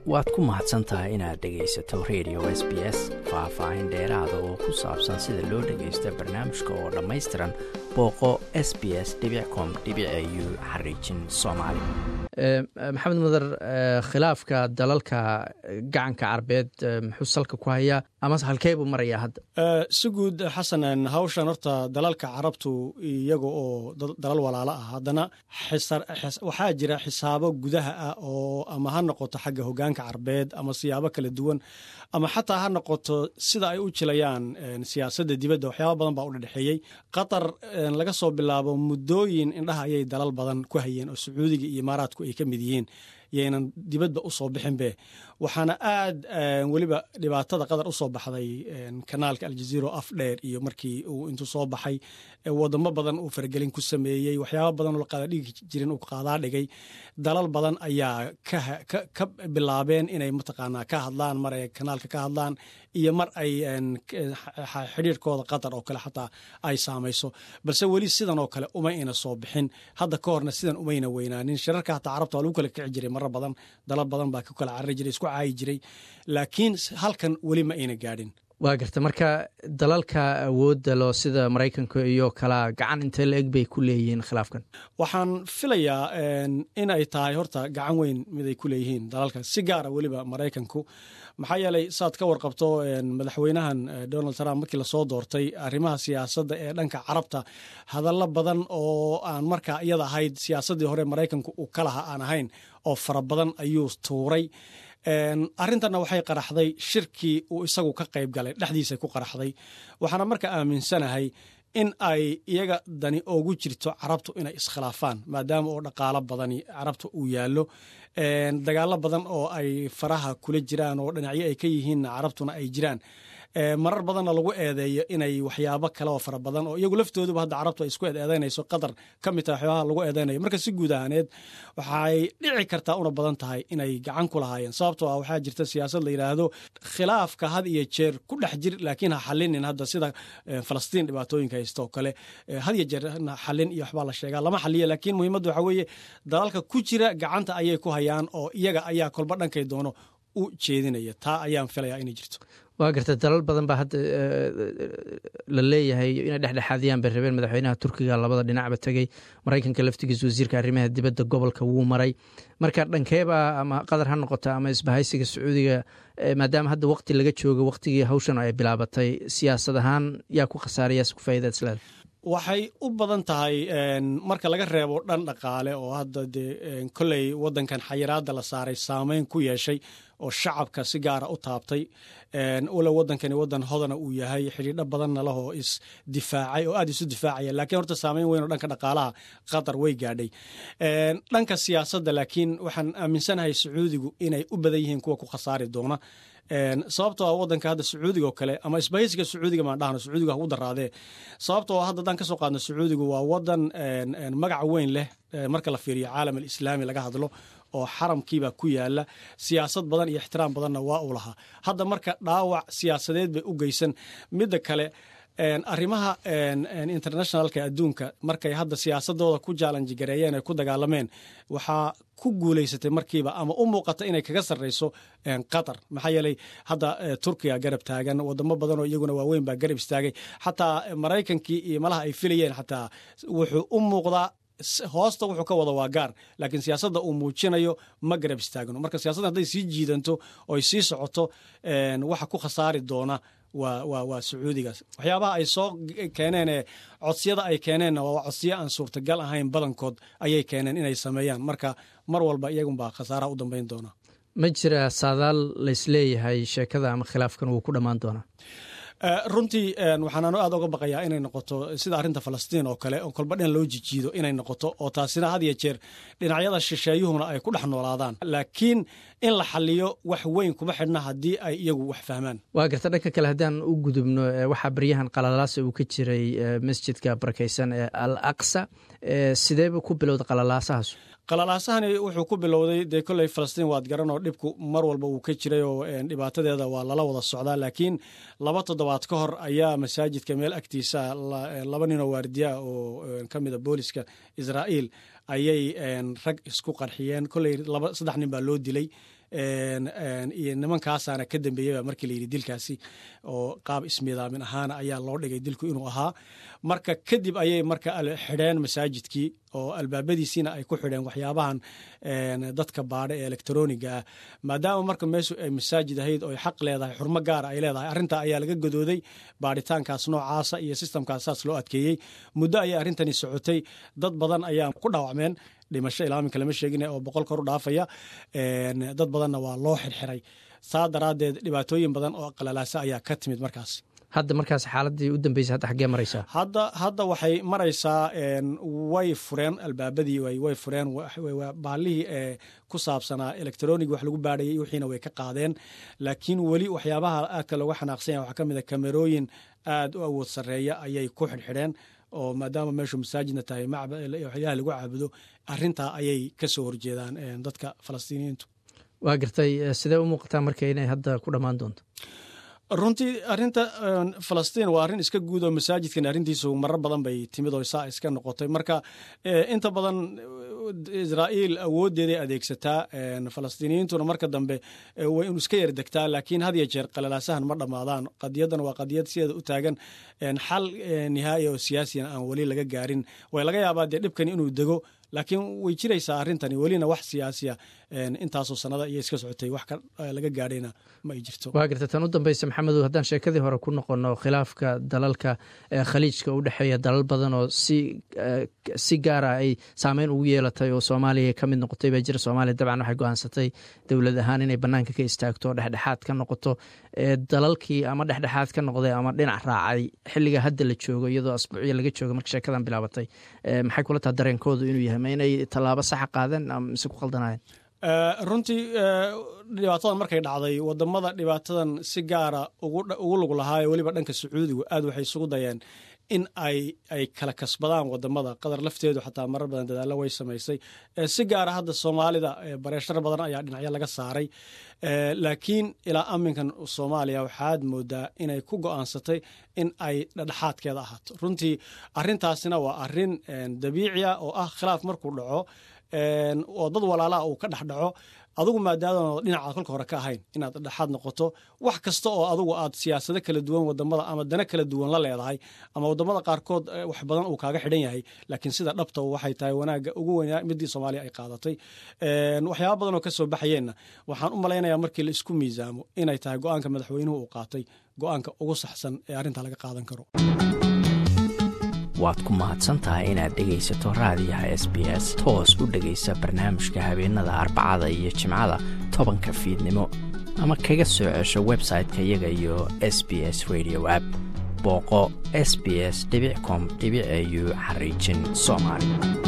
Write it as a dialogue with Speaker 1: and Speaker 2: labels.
Speaker 1: waad ku mahadsan tahay inaad dhegaysato radio s b s faah-faahin dheeraada oo ku saabsan sida loo dhagaysto barnaamijka oo dhammaystiran booqo s b s com u xariijin soomaali maxamed mudar khilaafka dalalka gacanka carbeed muxuu salka ku hayaa amase halkee buu marayaa hadda
Speaker 2: si guud xasan hawshan horta dalalka carabtu iyaga oo dalal walaalo ah haddana waxaa jira xisaabo gudaha ah oo ama ha noqoto xagga hogaanka carbeed ama siyaabo kala duwan ama xataa ha noqoto sida ay u jilayaan siyaasadda dibadda waxyaaba badan baa u dhedhexeeyey qatar laga soo bilaabo muddooyin indhaha ayay dalal badan ku hayeen oo sacuudiga iyo imaaraadku ay ka mid yihiin yaynan dibadba u soo bixinbe waxaana aad weliba dhibaatada qatar u soo baxday kanaalka aljaziiro af dheer iyo markii uu intuu soo baxay wadamo badan uu faragelin ku sameeyey waxyaaba badan oo laqaada dhigi jirin uu qaadaa dhigay dalal badan ayaa ka bilaabeen inay mataqaanaa ka hadlaan mar ay kanaalka ka hadlaan iyo mar ay xidhiirkooda qatar oo kale xataa ay saamayso balse weli sidan oo kale uma ayna soo bixin hadda ka horna sidan umayna weynaanin shirarka hataa carabta waa lagu kala kici jiray marar badan dalal badan baa ku kala carari jiray isku caayi jiray laakiin halkan weli ma ayna gaadhin
Speaker 1: waa garta marka dalalka awoodda loo sida maraykanka iyo kala gacan intee la eg bay ku leeyihiin khilaafkan
Speaker 2: waxaan filayaa in ay tahay horta gacan weyn mid ay ku leeyihiin dalalka si gaara weliba maraykanku maxaa yeelay saad ka warqabto madaxweynahan donald trump markii lasoo doortay arrimaha siyaasadda ee dhanka carabta hadallo badan oo aan markaa iyada ahayd siyaasaddii hore maraykanku uu ka laha aan ahayn oo fara badan ayuu tuuray arrintanna waxay qaraxday shirkii uu isagu ka qayb galay dhexdiisa ku qaraxday waxaana marka aaminsanahay in ay iyaga dani ogu jirto carabtu inay iskhilaafaan maadaama oo dhaqaalo badani carabta uu yaallo dagaalo badan oo ay faraha kula jiraan oo dhinacyo ay ka yihiinna carabtuna ay jiraan marar badanna lagu eedeeyo inay waxyaabo kale oo fara badan oo iyagu laftooduba hadda carabtu ay isku eedeynayso qatar ka mid tahay waxyaabaha lagu eedeynayo marka si guud ahaaneed waxay dhici kartaa una badan tahay inay gacan ku lahaayeen sababtoo ah waxaa jirta siyaasad la yidhaahdo khilaafka had iyo jeer ku dhex jir laakiin ha xalinin hadda sida falastiin dhibaatooyinka haysta oo kale had iyo jeer xalin iyo waxbaa la sheegaa lama xaliya laakiin muhiimadda waxaa weeye dalalka ku jira gacanta ayay ku hayaan oo iyaga ayaa kolba dhankay doono u jeedinaya taa ayaan filayaa inay jirto
Speaker 1: waa garta dalal badan baa hadda la leeyahay inay dhexdhexaadiyaan bay rabeen madaxweynaha turkiga labada dhinacba tegey maraykanka laftigiisa wasiirka arrimaha dibadda gobolka wuu maray marka dhankeeba ama qatar ha noqota ama isbahaysiga sacuudiga maadaama hadda waqti laga joogo waqtigii hawshan ay bilaabatay siyaasad ahaan yaa ku khasaarayaas ku faa'idaad isleeda
Speaker 2: waxay u badan tahay marka laga reebo dhan dhaqaale oo hadda dee kolley waddankan xayiraadda la saaray saameyn ku yeeshay oo shacabka si gaara u taabtay ula waddankani waddan hodana uu yahay xidhiidho badanna lahoo isdifaacay oo aad isu difaacaya laakiin horta saameyn weyn oo dhanka dhaqaalaha qatar way gaadhay dhanka siyaasadda laakiin waxaan aaminsanahay sacuudigu inay u badan yihiin kuwa ku khasaari doona sababtoo ah waddanka hadda sacuudiga oo kale ama isbahaysiga sacuudiga maan dhahno sacuudiga ha u daraadee sababtoo hadda haddaan ka soo qaadno sacuudigu waa waddan magac weyn leh marka la fiiriyo caalam alislaami laga hadlo oo xaramkiibaa ku yaala siyaasad badan iyo ixtiraam badanna waa uu lahaa hadda marka dhaawac siyaasadeed bay u geysan midda kale arrimaha internationalka adduunka markay hadda siyaasadooda ku jaalanjigareeyeen ay ku dagaalameen waxaa ku guulaysatay markiiba ama u muuqata inay kaga sarreyso qatar maxaa yeelay hadda turkiga garab taagan wadamo badan oo iyaguna waaweyn baa garab istaagay xataa maraykankii iyo malaha ay filayeen xataa wuxuu u muuqdaa hoosta wuxuu ka wada waa gaar laakiin siyaasadda uu muujinayo ma garab istaagno marka siyaasadda hadday sii jiidanto oy sii socoto waxa ku khasaari doona waa sacuudigaas waxyaabaha ay soo keeneen codsiyada ay keeneenna waa codsiyo aan suurtagal ahayn badankood ayay keeneen inay sameeyaan marka mar walba iyagunbaa khasaaraha u dambeyn doona
Speaker 1: ma jira saadaal laysleeyahay sheekada ama khilaafkan wuu ku dhammaan doonaa
Speaker 2: runtii waxaanaanu aad oga baqayaa inay noqoto sida arrinta falastiin oo kale oo kolba dhan loo jijiido inay noqoto oo taasina had iyo jeer dhinacyada shisheeyuhuna ay ku dhex noolaadaan laakiin in la xaliyo wax weyn kuma xidhna haddii ay iyagu wax fahmaan
Speaker 1: waa garta dhanka kale haddaan u gudubno waxaa baryahan qalalaasa uu ka jiray masjidka barakaysan ee al aqsa sideeba ku bilowda qalalaasahaas
Speaker 2: qalalaasahani wuxuu ku bilowday dee kolley falastiin waad garan oo dhibku mar walba uu ka jiray oo dhibaatadeeda waa lala wada socdaa laakiin laba toddobaad ka hor ayaa masaajidka meel agtiisa laba ninoo waardiyaa oo ka mida booliska israa'iil ayay rag isku qarxiyeen kolley saddex nin baa loo dilay iyo nimankaasaana ka dambeeyaba markii layidhi dilkaasi oo qaab ismiidaamin ahaana ayaa loo dhigay dilku inuu ahaa marka kadib ayay marka xidheen masaajidkii oo albaabadiisiina ay ku xidheen waxyaabahan dadka baadha ee elektroniga ah maadaama marka meeshu ay masaajid ahayd oo xaq leedahay xurmo gaara ay leedahay arrintaa ayaa laga godooday baadhitaankaas noocaasa iyo sistamkaas saas loo adkeeyey muddo ayay arrintani socotay dad badan ayaa ku dhaawacmeen dhimasho ilaaminka lama sheegin oo boqol kor u dhaafaya dad badanna waa loo xirxiray saa daraaddeed dhibaatooyin badan oo qalalaasa ayaa ka timid markaas
Speaker 1: hadda markaas xaaladii u dambeysay hadda xaggee maraysaa
Speaker 2: hadda hadda waxay maraysaa way fureen albaabadii way fureen baallihii ee ku saabsanaa electronig wax lagu baadhayay wixiina way ka qaadeen laakiin weli waxyaabaha aadka looga xanaaqsanya waxaa ka mid a kamerooyin aad u awood sarreeya ayay ku xidhxidheen oo maadaama meeshu masaajidna tahay waxyaalaha lagu caabudo arrintaa ayay ka soo horjeedaan dadka falastiiniyiintu
Speaker 1: waa gartay sidee u muuqataa marka inay hadda ku dhammaan doonto
Speaker 2: runtii arinta falastiin waa arrin iska guud oo masaajidkan arrintiisu marar badan bay timid oo saa iska noqotay marka inta badan israa'iil awooddeeday adeegsataa falastiiniyiintuna marka dambe way inu iska yardegtaa laakiin had ya jeer qalalaasahan ma dhammaadaan qadiyadan waa qadiyad sideeda u taagan xal nihaaya oo siyaasiyana aan weli laga gaarin way laga yaabaa dee dhibkani inuu dego laakiin way jiraysaa arrintani welina wax siyaasiya intaasoo sanada iyo iska socotay wax laga gaadhayna ma ay jirto
Speaker 1: waa garta tan u dambeysa maxamedow haddaan sheekadii hore ku noqono khilaafka dalalka khaliijka u dhexeeya dalal badan oo si si gaara ay saameyn ugu yeelatay oo soomaaliya ka mid noqotay baa jira soomaaliya dabcan waxay go-aansatay dowlad ahaan inay banaanka ka istaagto oo dhexdhexaad ka noqoto dalalkii ama dhexdhexaad ka noqday ama dhinac raacay xilliga hadda la joogo iyadoo asbuucya laga jooga marka sheekadan bilaabatay maxay kula taha dareenkoodu inuu yahay ma inay tallaabo saxa qaadeen ama mise ku khaldanaayeen
Speaker 2: runtii dhibaatadan markay dhacday wadamada dhibaatadan si gaara ugu lug lahaayo weliba dhanka sacuudigu aad waxay isugu dayeen in ay ay kala kasbadaan wadamada qadar lafteedu xataa marar badan dadaalo way samaysay si gaara hadda soomaalida bareeshar badan ayaa dhinacyo laga saaray laakiin ilaa aminkan soomaaliya waxaad moodaa inay ku go-aansatay in ay dhedhexaadkeeda ahaato runtii arintaasina waa arin dabiiciya oo ah khilaaf markuu dhaco oo dad walaalaha uu ka dhex dhaco adugu maadaama dhinacaad kolka hore ka ahayn inaad dhexaad noqoto wax kasta oo adugu aad siyaasado kala duwan wadamada ama dana kala duwan la leedahay ama wadamada qaarkood wax badan uu kaaga xidhan yahay laakiin sida dhabta waxay tahay wanaaga ugu weynaa midii soomaaliya ay qaadatay waxyaaba badan oo kasoo baxayeenna waxaan u malaynayaa markii la isku miisaamo inay tahay go-aanka madaxweynuhu uu qaatay go-aanka ugu saxsan ee arrintaa laga qaadan karo
Speaker 3: waad ku mahadsan tahay inaad dhegaysato raadiyaha s b s toos u dhegaysa barnaamijka habeenada arbacada iyo jimcada tobanka fiidnimo ama kaga soo cesho website-ka iyaga iyo s b s radio app booqo s b s com au xariijin soomaali